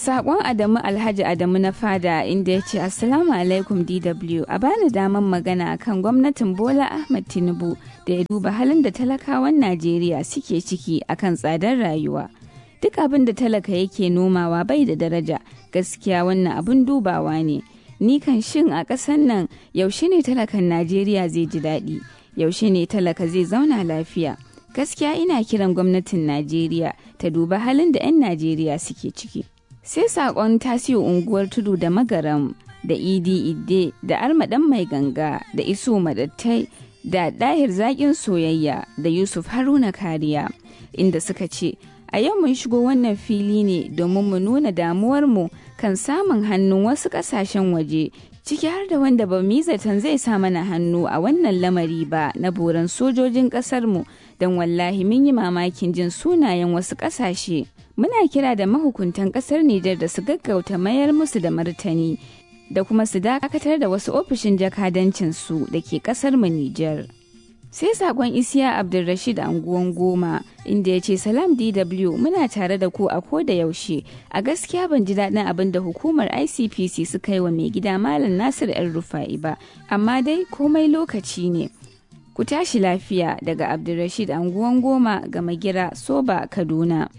Sakon Adamu Alhaji Adamu na fada inda ya ce Assalamu alaikum DW a bani daman magana kan gwamnatin Bola Ahmed Tinubu da ya duba halin da talakawan Najeriya suke ciki akan tsadar rayuwa. Duk abin da talaka yake nomawa bai da daraja gaskiya wannan abin dubawa ne. Ni kan shin a ƙasan nan yaushe ne talakan Najeriya zai ji daɗi, yaushe ne talaka zai zauna lafiya. Gaskiya ina kiran gwamnatin Najeriya ta duba halin da 'yan Najeriya suke ciki. sai sakon tasiyo unguwar tudu da magaram da idi idde da armadan mai ganga da iso madattai da dahir zaƙin soyayya da yusuf haruna kariya inda suka ce a yau mun shigo wannan fili ne domin mu nuna damuwarmu kan samun hannun wasu ƙasashen waje ciki har da wanda ba mu zaton zai sa mana hannu a wannan lamari ba na boran sojojin ƙasarmu don wallahi mun yi mamakin jin sunayen wasu ƙasashe muna kira da mahukuntan kasar Nijar da su gaggauta mayar musu da martani da kuma su dakatar da wasu ofishin jakadancin su da ke kasar mu Nijar. Sai sakon Isiya Abdulrashid anguwan goma inda ya ce Salam DW muna tare da ku a ko da yaushe a gaskiya ban ji daɗin abin da hukumar ICPC suka yi wa mai gida Malam Nasir ‘yan Rufa'i ba, amma dai komai lokaci ne. Ku tashi lafiya daga Abdulrashid anguwan goma ga Magira Soba Kaduna.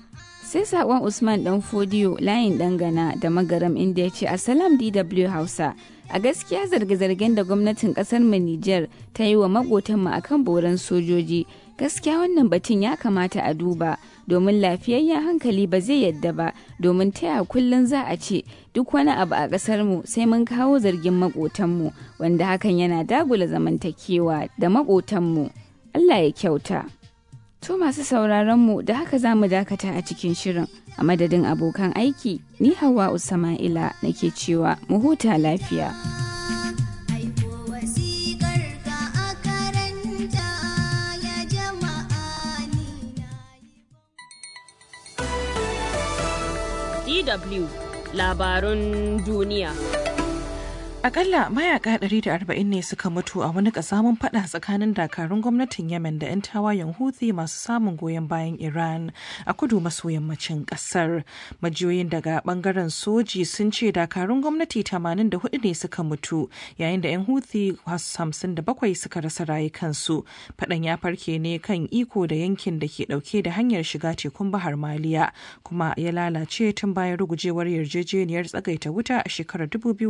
sai sakon usman dan fodiyo layin dangana da magaram inda ya ce asalam dw hausa a gaskiya zarge-zargen da gwamnatin kasar mu niger ta yi wa makotanmu akan boran sojoji gaskiya wannan batun ya kamata a duba domin lafiyayyen hankali ba zai yadda ba domin taya kullum za a ce duk wani abu a kasar mu sai mun kawo zargin makotanmu wanda hakan yana dagula zamantakewa da makotanmu allah ya kyauta To masu sauraronmu da haka za mu dakata a cikin shirin a madadin abokan aiki ni hawa Usama'ila nake cewa mu huta lafiya. DW labarun duniya. Akalla mayaka 140 ne suka mutu a wani kasamun fada tsakanin dakarun gwamnatin Yemen da 'yan tawayen Houthi masu samun goyon bayan Iran a kudu maso yammacin kasar. Majiyoyin daga bangaren soji sun ce dakarun gwamnati 84 ne suka mutu yayin da 'yan Houthi 57 suka rasa rayukansu. Fadan ya farke ne kan iko da yankin da ke dauke da hanyar shiga tekun Bahar Maliya kuma ya lalace tun bayan rugujewar yarjejeniyar tsagaita wuta a shekarar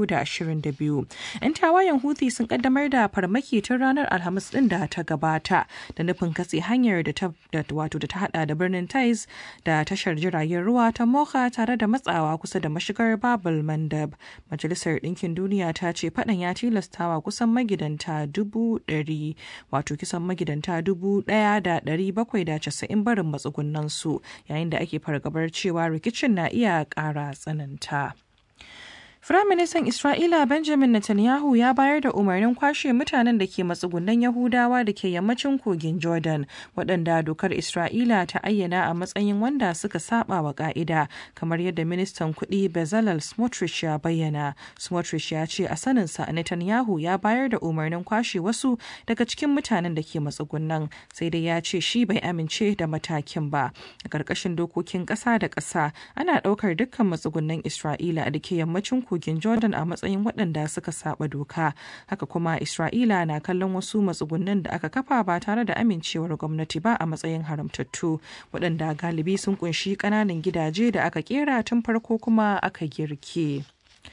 2022. biyu. 'Yan tawayen Houthi sun kaddamar da farmaki tun ranar Alhamis din da ta gabata da nufin katse hanyar da ta wato da ta hada da birnin Taiz da tashar jiragen ruwa ta Mocha tare da matsawa kusa da mashigar Babul Mandab. Majalisar Ɗinkin Duniya ta ce faɗan ya tilastawa kusan magidanta dubu ɗari wato kisan magidanta dubu ɗaya da ɗari bakwai da casa'in barin matsugunan su yayin da ake fargabar cewa rikicin na iya ƙara tsananta. Firaministan Isra'ila Benjamin Netanyahu ya bayar da umarnin kwashe mutanen da ke matsugunan Yahudawa da ke yammacin kogin Jordan, waɗanda dokar Isra'ila ta ayyana a matsayin wanda suka saba wa ƙa'ida, kamar yadda ministan kuɗi Bezalel Smotrich ya bayyana. Smotrich ya ce a saninsa Netanyahu ya bayar da umarnin kwashe wasu daga cikin mutanen da ke matsugunan, sai dai ya ce shi bai amince da matakin ba. A ƙarƙashin dokokin ƙasa da ƙasa, ana ɗaukar dukkan matsugunan Isra'ila da ke yammacin kogin jordan a matsayin waɗanda suka saba doka haka kuma isra'ila na kallon wasu matsugunan da aka kafa ba tare da amincewar gwamnati ba a matsayin haramtattu waɗanda galibi sun kunshi ƙananan gidaje da aka kera tun farko kuma aka girke.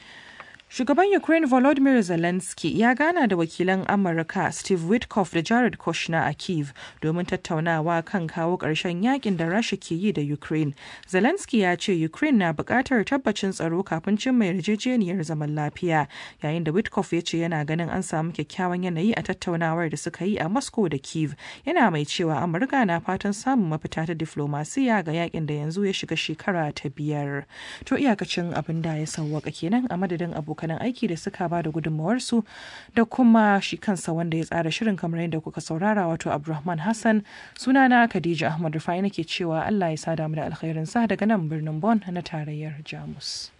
Shugaban Ukraine Volodymyr Zelensky ya gana da wakilan Amurka Steve Witkoff da Jared Kushner a Kiev domin tattaunawa kan kawo ƙarshen yakin da Rasha ke yi da Ukraine. Zelensky ya ce Ukraine na buƙatar tabbacin tsaro kafin cimma yarjejeniyar zaman lafiya, yayin da Witkoff ya ce yana ganin an samu kyakkyawan yanayi a tattaunawar da suka yi a Moscow da Kiev. Yana mai cewa Amurka na fatan samun mafita ta diflomasiya ga yakin da yanzu ya shiga shekara ta biyar. To iyakacin abin da ya sauwaka kenan a madadin abokan abokanan aiki da suka ba da gudunmawarsu da kuma shi kansa wanda ya tsara shirin kamar yadda kuka saurara wato abdulrahman hassan sunana khadija ahmad rufai nake cewa allah ya sada mu da alkhairinsa daga nan birnin bon na tarayyar jamus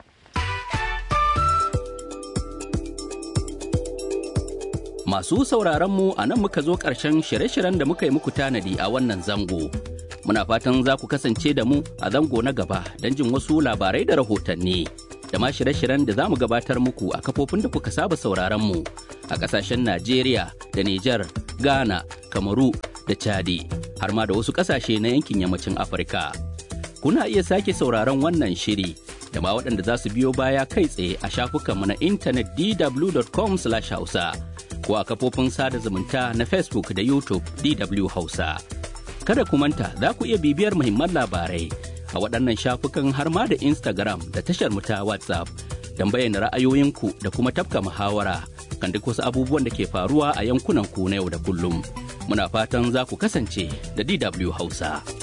Masu sauraron mu a nan muka zo ƙarshen shirye-shiryen da muka yi muku tanadi a wannan zango. Muna fatan za ku kasance da mu a zango na gaba don jin wasu labarai da rahotanni. Da ma shirye-shiryen da za mu gabatar muku a kafofin da kuka saba sauraron mu a ƙasashen Najeriya da Nijar, Ghana, Kamaru da Chadi, har ma da wasu ƙasashe na yankin yammacin Afirka. Kuna iya sake sauraron wannan shiri da ma waɗanda za su biyo baya kai tsaye a shafukanmu na intanet dw.com/hausa ko a kafofin sada zumunta na Facebook da YouTube DW Hausa. Kada ku manta za ku iya bibiyar muhimman labarai a waɗannan shafukan har ma da Instagram da tashar mu ta WhatsApp don bayyana ra'ayoyinku da kuma tafka muhawara kan duk wasu abubuwan da ke faruwa a yankunan ku na yau da kullum. Muna fatan za ku kasance da DW Hausa.